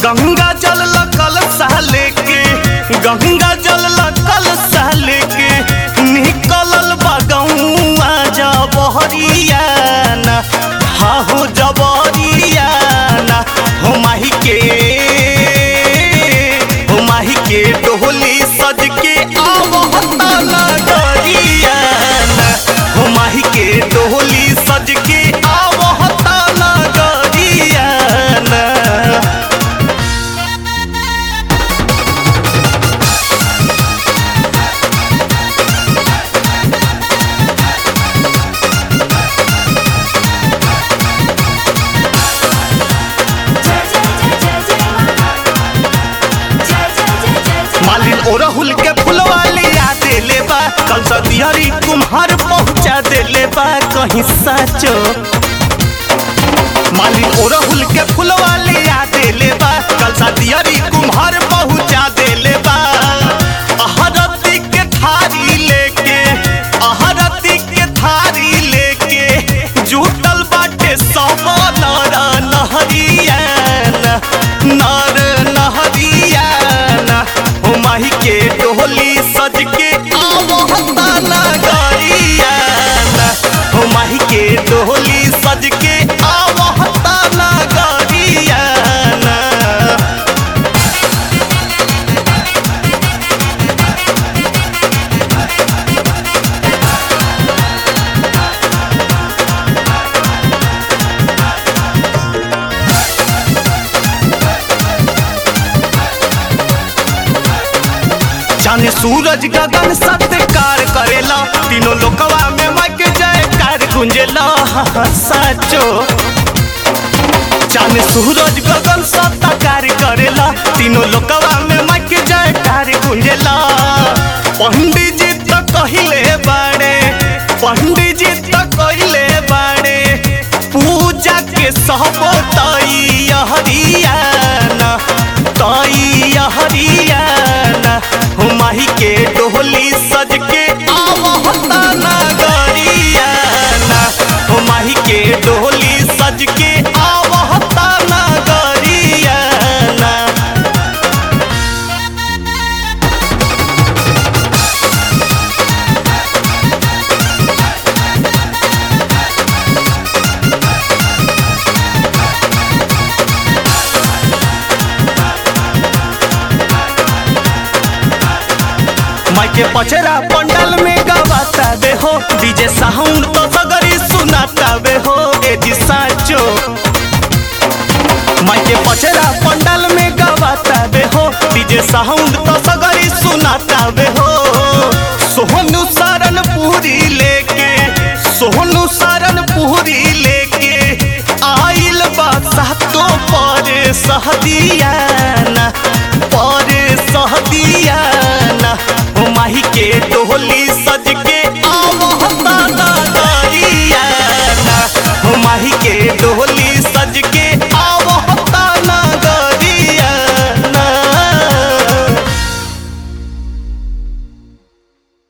गंगा जल लकल साले के गंगा जल लकल साले के निकलल बा गौआ जबहरियाना हा हो जबहरियाना हो माही के हो माही के डोली सज के आवता नगरियाना हो माही के डोली सज के आवता नगरियाना जय जय जय जय जय माँ जय जय जय जय जय मालिन ओरहुल के फुलवा लिया देले बा कल सदियरी कुम्हार पहुंचा देले बा कहीं साचो मालिन ओरहुल के फुलवा लिया देले बा कल सदियरी कुम्हार पहुंचा देले बा अहरती के थारी लेके अहरती के थारी लेके जुटल बाटे सब नर नहरियाना नर नहरियाना हो माही के डोली सज के आवता नगरियाना हो माही के डोली सज के आवता नगरियाना जाने सूरज गगन सत्कार करेला तीनों लोकवा में मग जयकार गुंजेला साचो जाने सूरज गगन सत्कार करेला तीनों लोकवा में मग जयकार गुंजेला पंडित जी तो कहिले बाड़े पंडित जी तो कहिले बाड़े पूजा के सब तई हरियाना तई हरियाना हो माही के डोली सज के आवता नगरियाना हो माही के डोली सज के आवता नगरियाना माई के पचरा पंडल में गवाता बे हो डीजे साउंड तो सगरी सुनाता बे हो ए जी साचो माई के पचरा पंडल में गवाता बे हो डीजे साउंड तो सगरी सुनाता बे हो सोहनु सरन पूरी लेके सोहनु सरन पूरी लेके आइल बा सातो पर सहदियाना पर सहदियाना हो माही के डोली